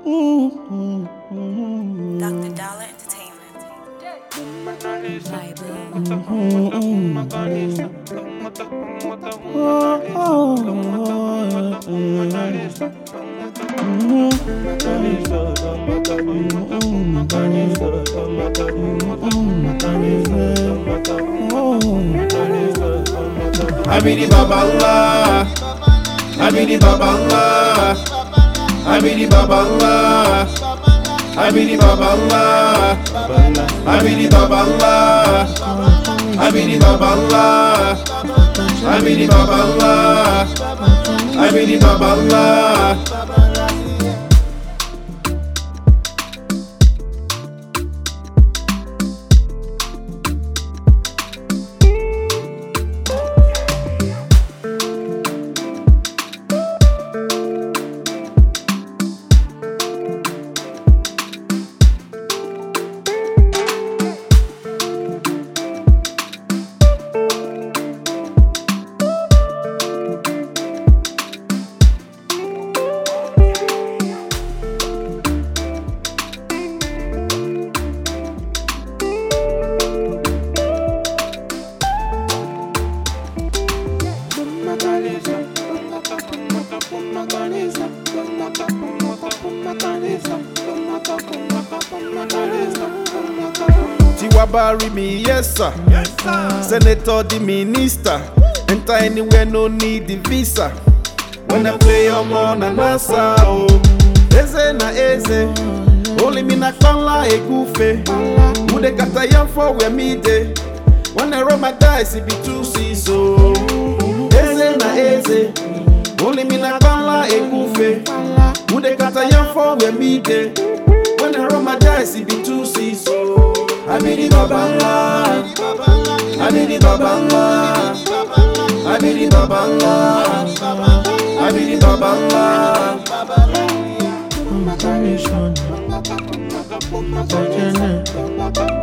Dr. Dollar Entertainment. Bible. I be the babala. I be the babala. I be the babala. I be the babala. I be the babala. I be the babala. I be the babala. I be the babala. Tiwabari me, yes sir. Senator, the minister. Enter anywhere, no need the visa. When I play your on and answer, oh. Eze na eze. Only me na kpanla egufe. Mude kata yam for where me dey. When I roll my dice, it be two seas, so. Eze na eze. Only me na kpanla egufe. Mude kata yam for where me dey. When I roll my dice, it be two seas, so. I be the babala. I be the babala. I be the babala. I be the babala. Congratulations. Congratulations.